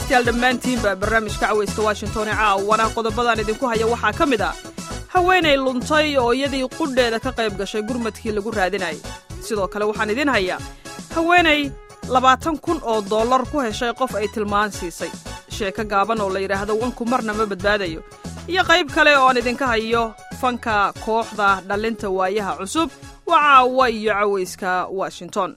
dhegaystayaal dhammaantiinba barnaamijka cawayska washington ee caawana qodobadaan idinku haya waxaa ka mid ah haweenay luntay oo iyadii qudheeda ka qayb gashay gurmadkii lagu raadinayay sidoo kale waxaan idiin hayaa haweenay labaatan kun oo dollar ku heshay qof ay tilmaan siisay sheeko gaaban oo la yidhaahdo wanku marna ma badbaadayo iyo qayb kale oo aan idinka hayo fanka kooxda dhallinta waayaha cusub waa caawa iyo cawayska washington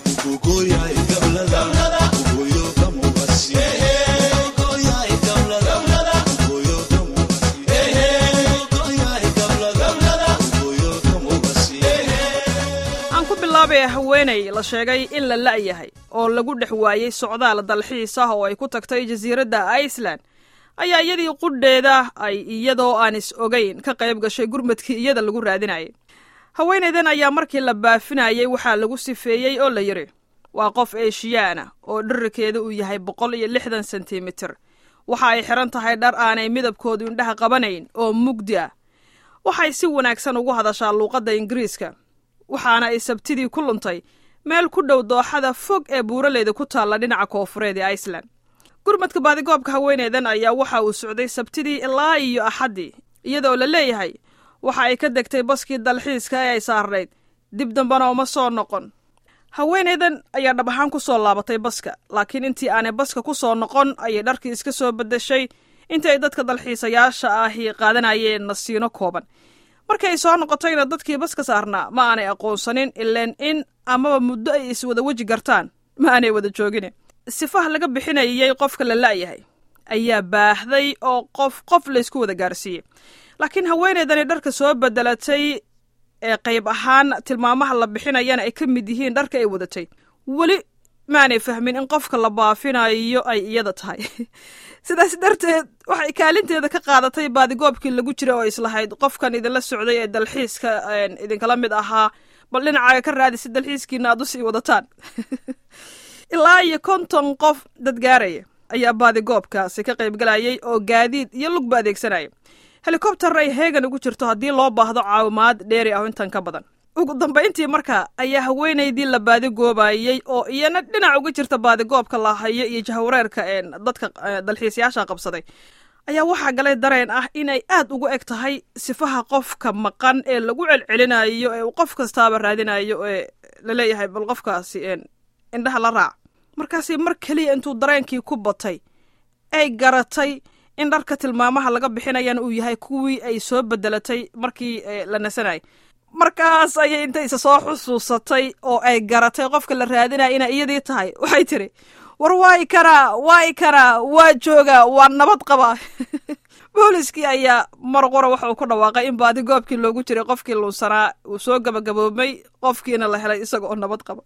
aan ku bilaabay haweenay la sheegay in la la'yahay oo lagu dhex waayey socdaal dalxiis ah oo ay ku tagtay jasiiradda iceland ayaa iyadii qudheeda ay iyadoo aan is ogayn ka qayb gashay gurmadkii iyada lagu raadinayay haweenaydan ayaa markii la baafinayay waxaa lagu sifeeyey oo la yidhi waa qof eeshiyaana oo dherarkeeda uu yahay boqol iyo lixdan sentimitir waxa ay xidhan tahay dhar aanay midabkoodu indhaha qabanayn oo mugdi ah waxay si wanaagsan ugu hadashaa luuqadda ingiriiska waxaana ay sabtidii ku luntay meel ku dhow dooxada fog ee buuraleyda ku taalla dhinaca koofureed ee iceland gurmadka baadigoobka haweenaydan ayaa waxa uu socday sabtidii ilaa iyo axaddii iyadoo la leeyahay waxa ay ka degtay baskii dalxiiska ee ay saarnayd dib dambana uma soo noqon haweenaydan ayaa dhab ahaan ku soo laabatay baska laakiin intii aanay baska ku soo noqon ayay dharkii iska soo beddeshay intii ay dadka dalxiisayaasha ahi qaadanayeen nasiino kooban markii ay soo noqotayna dadkii baska saarnaa ma aanay aqoonsanin ileen in amaba muddo ay iswada weji gartaan ma aanay wada joogine sifaha laga bixinayay qofka la la'yahay ayaa baahday oo qof qof laysku wada gaarsiiyey laakiin haweenaydani dharka soo bedelatay ee qayb ahaan tilmaamaha la bixinayana ay ka mid yihiin dharka ay wadatay weli maanay fahmin in qofka la baafinayo ay iyada tahay sidaas darteed waxay kaalinteeda ka qaadatay baadigoobkii lagu jira oo islahayd qofkan idinla socday ee dalxiiska idinkala mid ahaa bal dhinacaaga ka raadi si dalxiiskiina aad usii wadataan ilaa iyo konton qof dad gaaraya ayaa baadigoobkaasi ka qaybgalayay oo gaadiid iyo lugba adeegsanaya helikobtar ay heegan ugu jirto haddii loo baahdo caawimaad dheeri ah intan ka badan ugu dambayntii marka ayaa haweenaydii la baadigoobayey oo iyana dhinac uga jirta baadigoobka la hayo iyo jahwareerka dadka dalxiisayaasha qabsaday ayaa waxaa galay dareen ah inay aad ugu eg tahay sifaha qofka maqan ee lagu celcelinayo ee uu qof kastaaba raadinayo ee laleeyahay bal qofkaasi indhaha la raac markaasi mar keliya intuu dareenkii ku batay ay garatay in dharka tilmaamaha laga bixinayana uu yahay kuwii ay soo bedelatay markii la nasanayay markaas ayay inta isa soo xusuusatay oo ay garatay qofka la raadinaya inay iyadii tahay waxay tiri war waay karaa waay karaa waa joogaa waa nabad qabaa booliskii ayaa mar qura waxa uu ku dhawaaqay in baadigoobkii loogu jiray qofkii luunsanaa uu soo gabagaboobmay qofkiina la helay isaga oo nabad qaba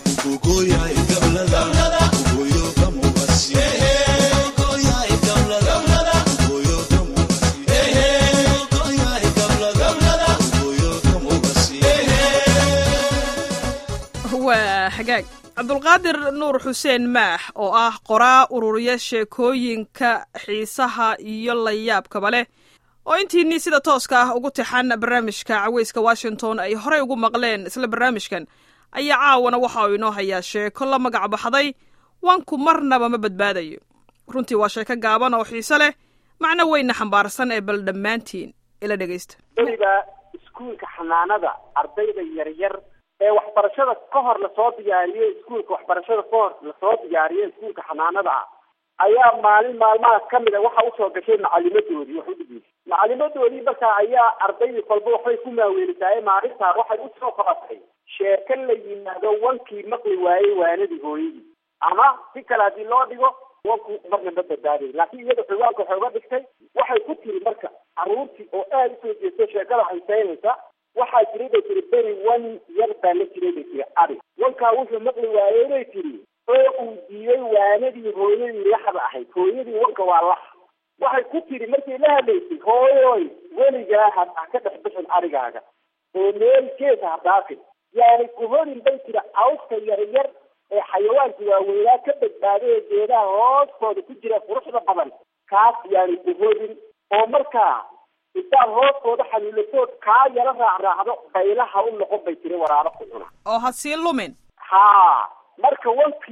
waa hagaag cabdulqaadir nuur xuseen maax oo ah qoraa ururiya sheekooyinka xiisaha iyo layaabkaba leh oo intiinii sida tooska ah ugu tixan barnaamijka caweyska washington ay horey ugu maqleen isla barnaamijkan ayaa caawana waxa uu inoo hayaa sheeko la magac baxday wanku marnaba ma badbaadayo runtii waa sheeko gaaban oo xiise leh macno weyna xambaarsan ee bal dhammaantiin ila dhegaysta weliba iskuulka xanaanada ardayda yaryar ee waxbarashada ka hor lasoo diyaariyo iskuulka waxbarashada ka hor lasoo diyaariyo iskuulka xanaanada ah ayaa maalin maalmaha kamid a waxa usoo gashay macalimadoodii wax udhigeysa macalimadoodii markaa ayaa ardaydii kolba waxbay ku maaweelisaay maalintaa waxay usoo qabatay sheeko la yimaado wankii maqli waayey waanadii hooyadii ama si kale haddii loo dhigo wanku marna ma badbaaday laakiin iyada xiwaanka waxay uga dhigtay waxay ku tiri marka caruurtii oo aada usoo jeesto sheekada xiiseynaysa waxaa jiray bay tiri beri wan yar baa la jiray bay tiri ari wankaa wuxuu maqli waayey bay tiri oo uu diiday waanadii hooyadii laxda ahayd hooyadii wanka waa lax waxay ku tiri markay la hadlaysay hooyoy weligaa ha ha ka dhex bixin arigaaga oo meel geesa ha dhaafin yaani kuhorin bay tiri awska yaryar ee xayawaanka waaweynaa ka badbaaday ee geedaha hoostooda ku jira quruxda badan kaas yaani kuhorin oo markaa intaad hoostooda xaliilatood kaa yaro raacraacdo baylaha u noqon bay tiri waraabo ku cuna oo ha sii lumin haa marka wankii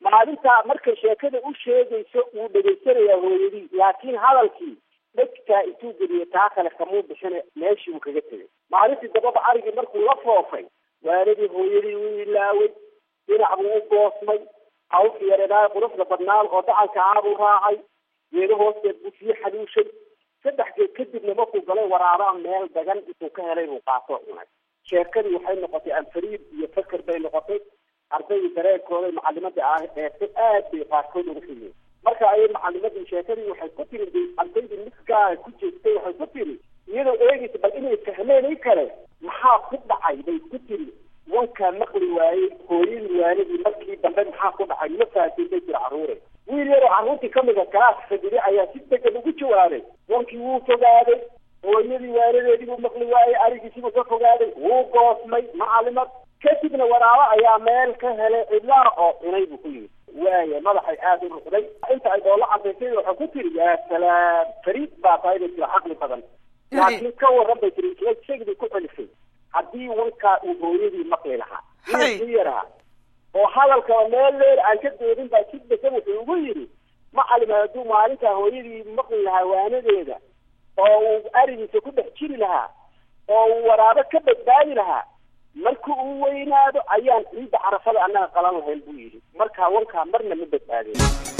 maalintaa markay sheekada u sheegayso wuu dhegaysanayaa hooyadii laakiin hadalkii dhegtaa intuu geliyo taa kale kamuu bixina meeshii uu kaga tegay maalintii dababa arigii markuu la foofay waaladii hooyadii wuu ilaaway dhinac buu u goosmay hawlka yareedaa quruxda badnaan oo dacanka aabuu raacay geedo hoosteed buu sii xaduushay saddex geed kadibna markuu galay waraabaa meel dagan intuu ka helay buu qaatoo cunay sheekadii waxay noqotay anfariid iyo faker bay noqotay ardaydii dareenkooday macalimadii ah eegtay aad bay qaarkood uga figeen marka ayay macalimadii sheekadii waxay ku tiri ardaydii midkaa ku jeestay waxay ku tiri iyadoo eegaysa bal inay fahmeen kale maxaa ku dhacay bay ku tiri wankaa maqli waayey hooyadii waalidii markii dambe maxaa ku dhacay ma fahasin bay jira carruure wiil yaroo carruurtii kamida kalaas fadhidi ayaa si degan ugu jawaabay wankii wuu fogaaday hooyadii waaladeedii buu maqli waayey arigiisibuu ka fogaaday wuu goosmay macalimad kadibna waraabo ayaa meel ka helay cidlaa oo cunay buu ku yimid waaya madaxay aada u ruqday inta ay doolla cadaysay waxay ku tiri yaa salaam fariid baa tahay bay tiri caqli badan laakiin ka waran bay tiri isagdii ku celisay haddii wankaa uu hooyadii maqli lahaa inakii yaraha oo hadalkaba meel leer aan ka doodin baa si degan wuxuu ugu yidhi macalima hadduu maalintaa hooyadii maqli lahaa waanadeeda oo uu arigiisa ku dhex jiri lahaa oo uu waraabo ka badbaadi lahaa marka uu weynaado ayaan ciidda carafada annaga qalan lahayn buu yidhi markaa wankaa marna ma badbaadeen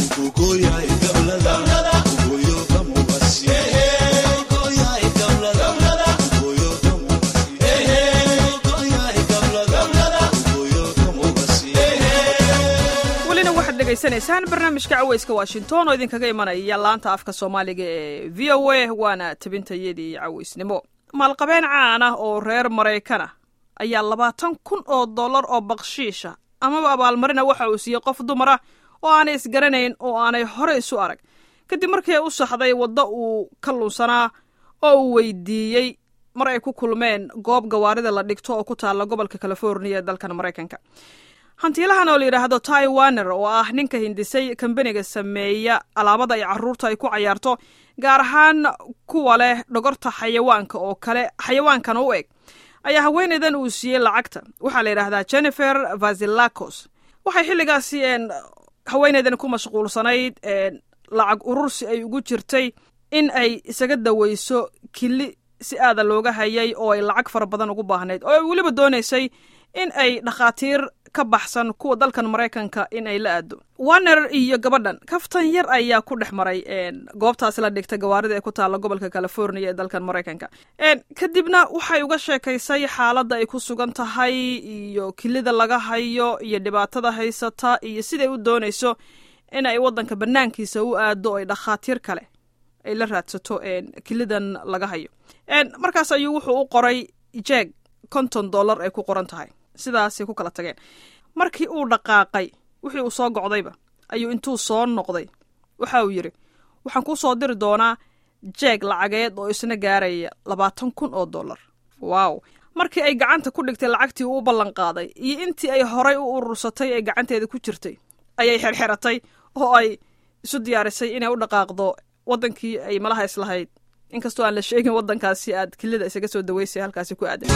welina waxaad dhegaysanaysaan barnaamijka caweyska washington oo idinkaga imanaya laanta afka soomaaliga ee v o a waana tabintayadii caweysnimo maalqabeen caan ah oo reer maraykana ayaa labaatan kun oo dollar oo bakshiisha amaba abaalmarina waxa uu siiyey qof dumara oo aanay isgaranayn oo aanay hore isu arag kadib markii ay u saxday waddo uu ka lunsanaa oo uu weydiiyey mar ay ku kulmeen goob gawaarida la dhigto oo ku taalla gobolka californiya ee dalkan maraykanka hantiilahan oo la yidhaahdo ty waner oo ah ninka hindisay kambaniga sameeya alaabada ay carruurta ay ku cayaarto gaar ahaan kuwa leh dhogorta xayawaanka oo kale xayawaankana u eg ayaa haweenaydan uu siiyey lacagta waxaa la yidhaahdaa jennifer vasilakos waxay xilligaasi haweenaydan ku mashquulsanayd lacag urursi ay ugu jirtay in ay isaga daweyso kili si aada looga hayay oo ay lacag fara badan ugu baahnayd oo ay weliba doonaysay in ay dhakhaatiir ka baxsan kuwa dalkan maraykanka in ay la aado waner iyo gabadhan kaftan yar ayaa ku dhex maray goobtaasi la dhigta gawaarida ee ku taalla gobolka californiya ee dalkan maraykanka kadibna waxay uga sheekaysay xaaladda ay ku sugan tahay iyo kilida laga hayo iyo dhibaatada haysata iyo siday u doonayso in ay waddanka banaankiisa u aado ay dhakhaatiir kale ay la raadsato kilidan laga hayo markaas ayuu wuxuu u qoray jeeg konton dollar ay ku qoran tahay sidaasay ku kala tageen markii uu dhaqaaqay wixii uu soo gocdayba ayuu intuu soo noqday waxa uu yidhi waxaan kuu soo diri doonaa jeeg lacageed oo isna gaaraya labaatan kun oo dollar wow markii ay gacanta ku dhigtay lacagtii uu u ballan qaaday iyo intii ay horay u urursatay ee gacanteeda ku jirtay ayay xerxeratay oo ay isu diyaarisay inay u dhaqaaqdo waddankii ay malaha islahayd inkastoo aan la sheegin waddankaasi aad kilida isaga soo daweysay halkaasi ku aadan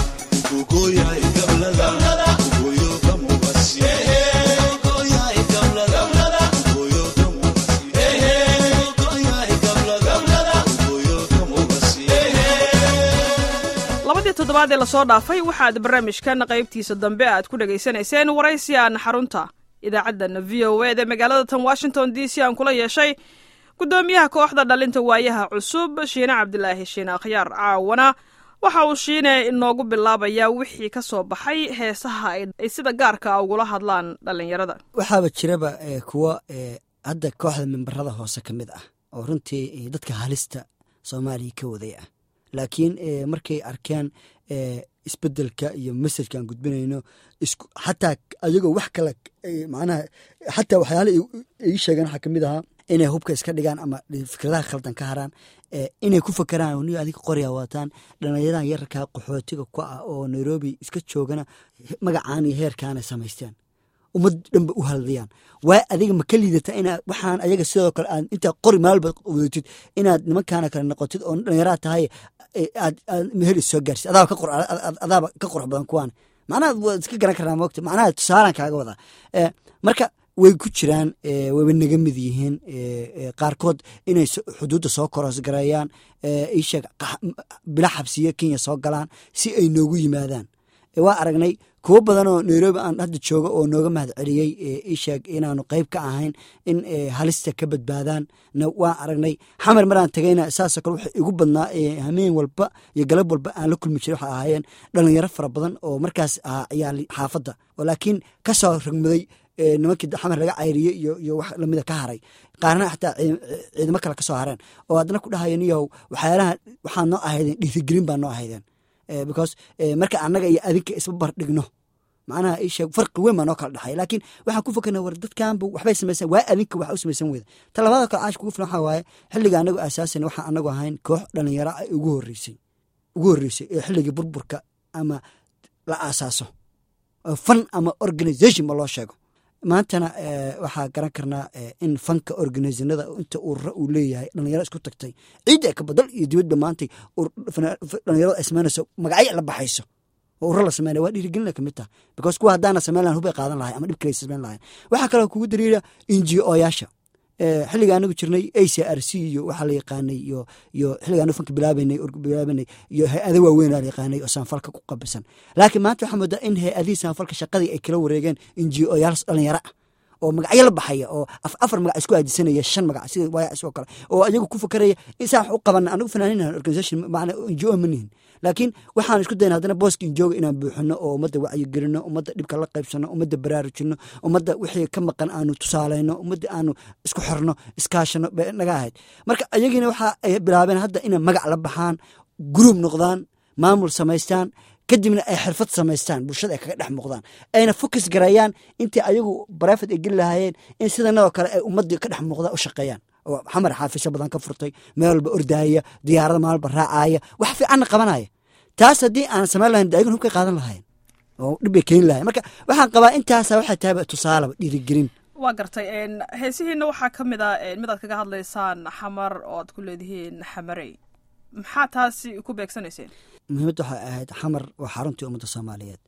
labadii toddobaad ee lasoo dhaafay waxaad barnaamijkan qaybtiisa dambe aad ku dhegaysanayseen waraysi aan xarunta idaacaddan v o eda magaalada tan washington d c aan kula yeeshay guddoomiyaha kooxda dhalinta waayaha cusub shiine cabdilaahi shiine akhyaar caawana waxa uu shiine inoogu bilaabayaa wixii ka soo baxay heesaha ay sida gaarka a ugula hadlaan dhallinyarada waxaaba jiraba kuwa hadda kooxda membarada hoose ka mid ah oo runtii dadka halista soomaaliya ka waday ah laakiin markay arkeen isbedelka iyo mesajkaan gudbinayno xataa ayagoo wax kale macnaha xataa waxyaala ii sheegeen waxaa kamid ahaa inay hubka iska dhigaan ama fikradaha khaldan ka haraan inay ku fakeraan ni adiga qorya wataan dhallinyaradan yararkaa qaxootiga ku ah oo nairobi iska joogana magacaan iyo heerkaana samaysteen ummad dhanba u haldayaan waa adiga ma ka liidata ina waxaan ayaga sidoo kale aad intaa qori maalba wadatid inaad nimankaana kale noqotid oo dhallinyaraa tahay aad meher is soo gaarsid adaaba ka qor adaaba ka qurux badan kuwaan macnaha waad iska garan karnaa moogta macnaha tusaalaan kaaga wadaa marka way ku jiraan wayba naga mid yihiin qaarkood inay xuduudda soo korosgareeyaan isheeg bila xabsiyo kenya soo galaan si ay noogu yimaadaan waa aragnay kuwo badan oo nairobi aan hadda jooga oo nooga mahad celiyey isheeg inaanu qeyb ka ahayn in halista ka badbaadaan waan aragnay xamar maraan tagayna saasoo kale waxa igu badnaa hameen walba iyo galab walba aan la kulmi jiray waxay ahaayeen dhalinyaro fara badan oo markaas ahaa ciyaal xaafadda oo laakiin kasoo ragmaday nimankii xamar laga cayriyey iyo iyo wax lamida ka haray qaarna xataa ciidamo kale kasoo hareen oo haddana ku dhahayo niyow waxyaalaha waxaa noo ahaydeen dhiirigelin baa noo ahaydeen because marka annaga iyo adinka isba bardhigno macnaha isheeg farqi weyn baa noo kala dhexay laakiin waxaan ku fakarna war dadkanba waxbay samaysan waa adinka wax u samaysan weyda ta labada kale caash kugu filan waxaa waaye xilliga anagu aasaasan waxaan anagu ahayn koox dhalinyaro ay ugu horreysay ugu horreysay ee xilligii burburka ama la aasaaso fan ama organisation ba loo sheego maantana waxaa garan karnaa in fanka organisanada inta urura uu leeyahay dhalinyaro isku tagtay ciidda ka badal iyo dibadba maantay dhalinyarada ay samaynayso magacyo la baxayso oo urura la sameynaya waa dhiirigelina kamid taha because kuwa haddaana samayn lahayn hubay qaadan lahay ama dhib kale samayn lahayn waxaa kaloo kugu dariira inji oyaasha xilliga anagu jirnay a c r c iyo waxaa la yaqaanay iyo iyo xilliga anagu fanka bilaabanay bilaabanay iyo hay-ado waaweyn la yaqaanay oo saanfalka ku qabisan laakiin maanta waxaa moodaa in hay-adihii saanfalka shaqadii ay kala wareegeen inji oyaal dhalinyaro ah oo magacyo la baxaya oo afar magac isku aadisanaya shan magac sida waaya isoo kale oo ayagu ku fakaraya insaan wax u qabana anagu fanaaninan organisation macna injo ma nihin laakiin waxaan isku dayna haddana booska injooga inaan buuxino oo ummadda wacyigelino ummadda dhibka la qaybsano ummadda baraarujino ummadda wixii ka maqan aanu tusaaleyno ummadda aanu isku xirno iskaashano bay naga ahayd marka ayagiina waxa ay bilaabeen hadda inay magac la baxaan gruub noqdaan maamul samaystaan kadibna ay xirfad samaystaan bulshada ay kaga dhex muuqdaan ayna fokus gareeyaan intii ayagu barafet ay geli lahaayeen in sidanadoo kale ay ummaddii ka dhex muuqdaan u shaqeeyaan oo xamar xaafisyo badan ka furtay meel walba ordaaya diyaarada maalba raacaya wax fiicanna qabanaya taas haddii aan samayn lahayn ayagun hubkay qaadan lahayn oo dhibbay keeni lahayn marka waxaan qabaa intaasa waxay tahayba tusaalaba dhiirigelin waa gartay heesihiina waxaa ka mid a mid aad kaga hadlaysaan xamar oo aad ku leedihiin xamarey maxaa taasi ku beegsanayseen muhiimadda waxay ahayd xamar waa xaruntii ummadda soomaaliyeed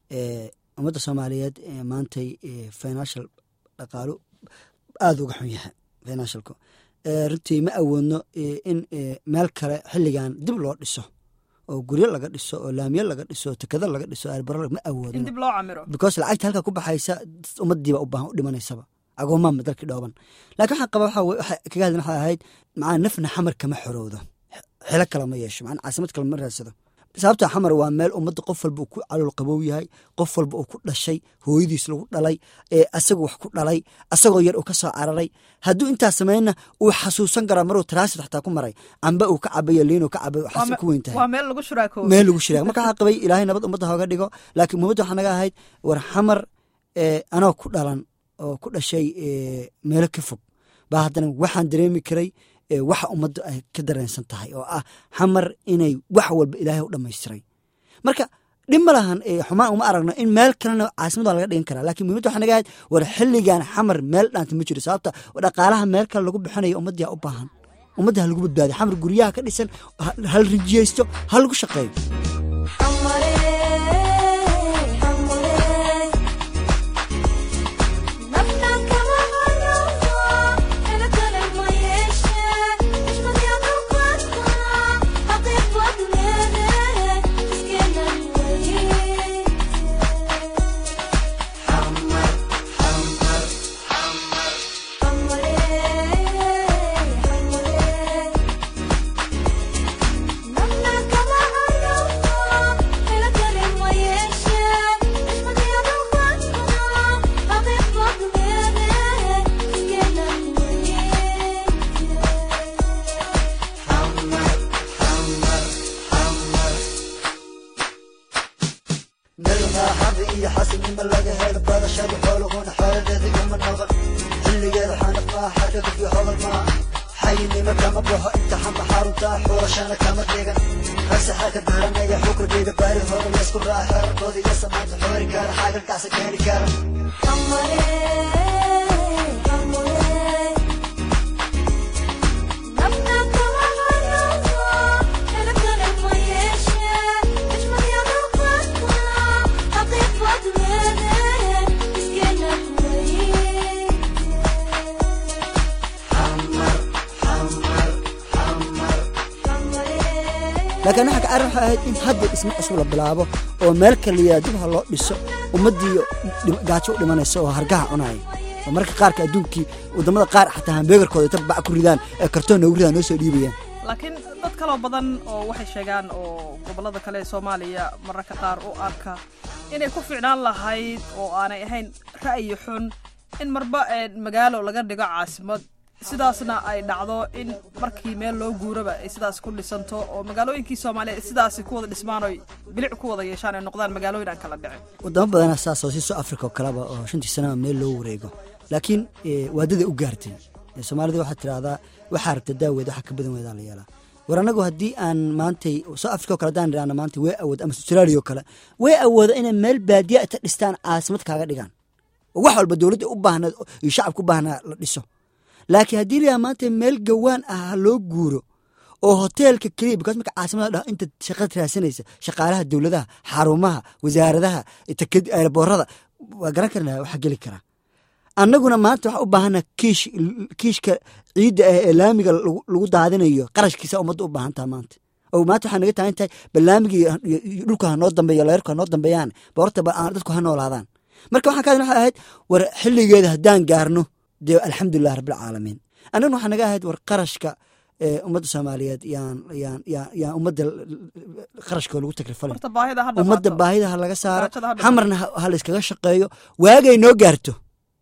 ummadda soomaaliyeed maantay financial dhaqaalo aada uga xun yahay financialku runtii ma awoodno in meel kale xilligan dib loo dhiso oo guryo laga dhiso oo laamiyo laga dhiso tekado laga dhiso arbaro ma awoodno in dib loo camiro because lacagta halka ku baxaysa ummadiiba u baahan u dhimanaysaba agoomaanba dalkii dhooban laakiin waxaan qaba waxa kaga hadlan waxay ahayd macaa nafna xamar kama xorowdo xilo kale ma yeesho macnaa caasimad kale ma raadsado sababta xamar waa meel ummadda qof walba uu ku calool qabow yahay qof walba uu ku dhashay hooyadiis lagu dhalay asagu wax ku dhalay asagoo yar uu ka soo cararay hadduu intaas sameynna uu xasuusan karaa maruu transit xataa ku maray camba uu ka cabayo liin uu ka cabay waxaase ku weyn tahay waa meel lagu shuraakoobo meel lagu shiraag marka waxaa qabay ilaahay nabad ummadda hooga dhigo laakiin muhimadda waxaa naga ahayd war xamar anoo ku dhalan oo ku dhashay meelo ka fog baa haddana waxaan dareemi karay waxa ummadda ay ka dareensan tahay oo ah xamar inay wax walba ilaahay u dhammaystiray marka dhib ma lahan xumaan uma aragno in meel kalena caasimad waa laga dhigan karaa lakin muhimmadda waxa naga ahayd war xilligan xamar meel dhaanta ma jiro sababta dhaqaalaha meel kale lagu bixinayo ummaddiyaa u baahan ummadda ha lagu badbaadiyo xamar guryaha ka dhisan hal rijiyeysto ha lagu shaqeeyo laakiin waxa ka arrin waxay ahayd in hadda dhismo cusub la bilaabo oo meel kaliya dib ha loo dhiso ummaddii gaajo u dhimanaysa oo hargaha cunaya oo marka qaarka adduunkii waddamada qaar xataa hambeegarkooda inta bac ku ridaan ee kartoon noogu ridaan noo soo dhiibayaan laakiin dad kaloo badan oo waxay sheegaan oo gobollada kale ee soomaaliya mararka qaar u arka inay ku ficnaan lahayd oo aanay ahayn ra'yi xun in marba magaalo laga dhigo caasimad sidaasna ay dhacdo in markii meel loo guuraba ay sidaas ku dhisanto oo magaalooyinkii soomaaliya sidaas ku wada dhismaan oy bilic ku wada yeeshaan ay noqdaan magaalooyin aan kala dhicin wadamo badana saas oo siiso africa oo kaleba oo shantii sanaba meel loo wareego laakiin waadada u gaartay soomaalida waxaad tidhaahdaa waxaa rabta daaweed waxa ka badan weedaa la yeelaa war anagu haddii aan maantay soo africa o kale hadaan idhahna maanta way awood ama australia oo kale way awooda inay meel baadiya inta dhistaan caasimad kaaga dhigaan oo wax walba dowladda u baahnaed iyo shacabka u baahnaa la dhiso laakiin haddii layaha maanta meel gawaan ah ha loo guuro oo hoteelka keliya bikaas marka caasimada dhaho inta shaqad raasanaysa shaqaalaha dowladaha xarumaha wasaaradaha aeroboorada waa garan karna waxaa geli karaa annaguna maanta waxaa u baahana kiish kiishka ciidda ah ee laamiga lagu daadinayo qarashkiisa ummadda u baahantaha maanta oo maanta waxaa naga taagan tahay balaamigii dhulka ha noo dambeeyo leerku ha noo dambeeyaan boorta dadku ha noolaadaan marka waxaan kaadin waxay ahayd war xilligeeda haddaan gaarno dee alxamdulilah rabbilcaalamiin annaguna waxaa naga ahayd war qarashka ummadda soomaaliyeed yaan yaan yaan yaan ummadda qarashkoo lagu takrifalin ummadda baahida ha laga saaro xamarna ha la iskaga shaqeeyo waagay noo gaarto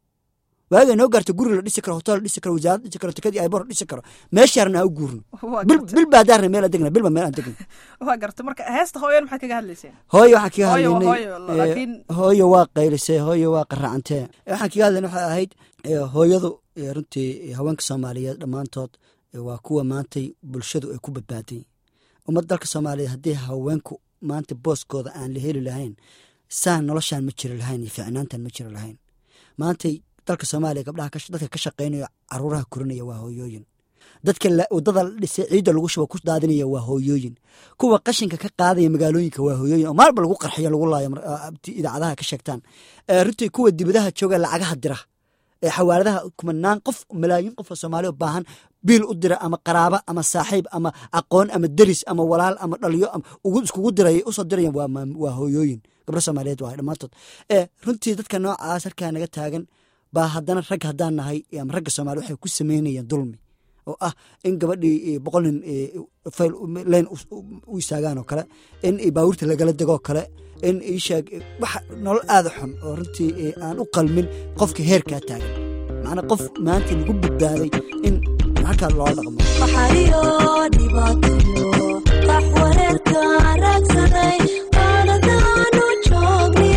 waagay noo gaarto guri la dhisi karo hotel la dhisi karo wasaarad dhisi karo tikadii ayboor la dhisi karo meeshaarna ha u guurno bil baa daarna meel aan degna bilba meel aan degna waa garta marka heesta hooyan maxaad kaga hadlayseen hooyo waxaan kaga hadlaynay hooyo waa qaylisay hooyo waa qaraacantee waxaan kaga hadlayna waxay ahayd hooyadu runtii haweenka soomaaliyeed dhammaantood waa kuwa maantay bulshadu ay ku badbaaday ummad dalka soomaaliyeed haddii haweenku maanta booskooda aan la heli lahayn saan noloshaan ma jiri lahayn iyo ficnaantan ma jiri lahayn maantay dalka soomaaliya gabdhaha dadka ka shaqaynaya caruuraha korinaya waa hooyooyin dadka wadada dhisay ciidda lagu shuba ku daadinaya waa hooyooyin kuwa qashinka ka qaadaya magaalooyinka waa hooyooyin oo maalba lagu qarxiyo lagu laayo idaacadaha ka sheegtaan runtii kuwa dibadaha jooga lacagaha dira ee xawaaladaha kumanaan qof malaayiin qof oo soomaaliya baahan biil u dira ama qaraaba ama saaxiib ama aqoon ama deris ama walaal ama dhaliyo iskugu diray usoo diraya waa hooyooyin gabdho soomaaliyeed waa dhammaantood runtii dadka noocaas halkaa naga taagan baa haddana rag haddaan nahay ama ragga soomaliya waxay ku sameynayeen dulmi oo ah in gabadhii boqol nin fayl leyn u istaagaan oo kale in baabuurta lagala degoo kale in isheeg wax nolol aada xun oo runtii aan u qalmin qofka heerkaa taagan macnaa qof maanta lagu badbaaday in halkaa loola dhaqmo waxayo dhibaatayo qax wareerka raagsaday qaaladaanu joogne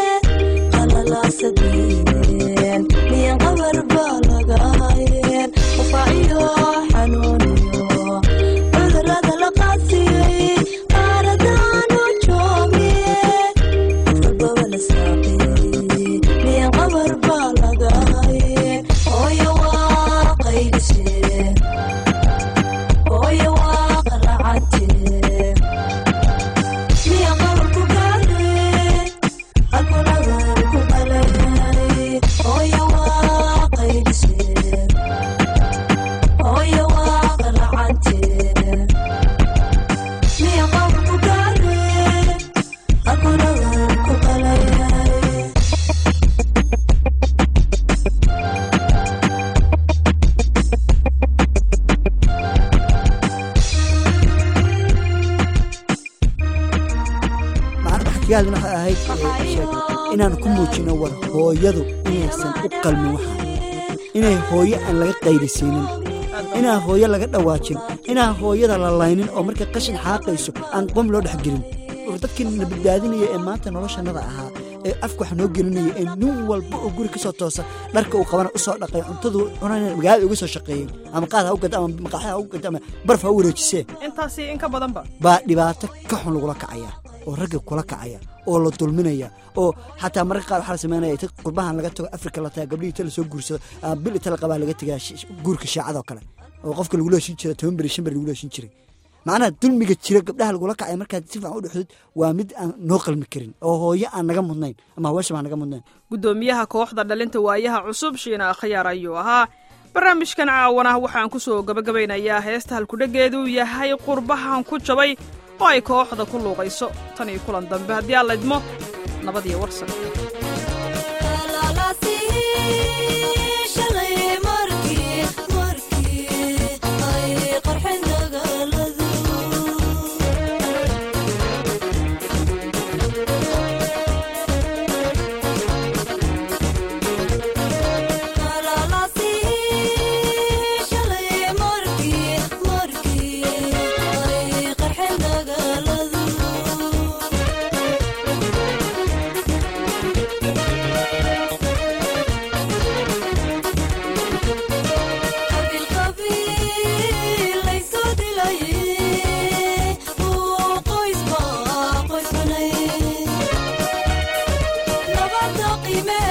qalalaasadeen miyan qabar baa laga hayeen qufaaciyo xanuuniyo cudurada la qaadsiiyey qaaladaanu joogne dadkababa la saaqiyey miyan qabar baa laga hayeen hooyo waa qaydiseen hooyo waa qaracadee miya qabar ku gaadheen halkunagar ku qalayay hooyo waa qaydiseen hooyo waa qaracadee miya qabar ku gaadheen halkunagar ku qalayay waxkaadin waxay ahayd inaan ku muujino war hooyadu inaysan u qalmin waxaan inay hooyo aan laga qayrisiinin inaan hooyo laga dhawaajin inaan hooyada la laynin oo markay qashin xaaqayso aan qom loo dhex gelin war dadkii na badbaadinaya ee maanta noloshanada ahaa ee afka wax noo gelinaya ee nin walba oo guri ka soo toosa dharka uu qabana u soo dhaqay cuntadu cunana magaalada uga soo shaqeeyey ama qaad ha u gada ama maqaaxi ha u gada ama barf ha u wareejisee intaasi in ka badanba baa dhibaato ka xun lagula kacaya oo ragga kula kacaya oo la dulminaya oo xataa mararka qaar waxaa la sameynaya inta qurbahan laga tago afrika la taga gabdhihii inta lasoo guursado ama bil inta la qabaa laga tegaa guurka shaacadoo kale oo qofka lagula heshin jira toban beri shan beri lagula heshin jiray macnaha dulmiga jira gabdhaha lagula kacay markaad si fiican u dhexdid waa mid aan noo qalmi karin oo hooyo aan naga mudnayn ama haweenshaba aan naga mudnayn guddoomiyaha kooxda dhalinta waayaha cusub shiina akhyaar ayuu ahaa barnaamijkan caawan ah waxaan ku soo gabagabaynayaa heesta halkudheggeedu yahay qurbahan ku jabay oo ay kooxda ku luuqayso tan iyo kulan dambe haddii aan laydmo nabadiyo warsan Nabada qiime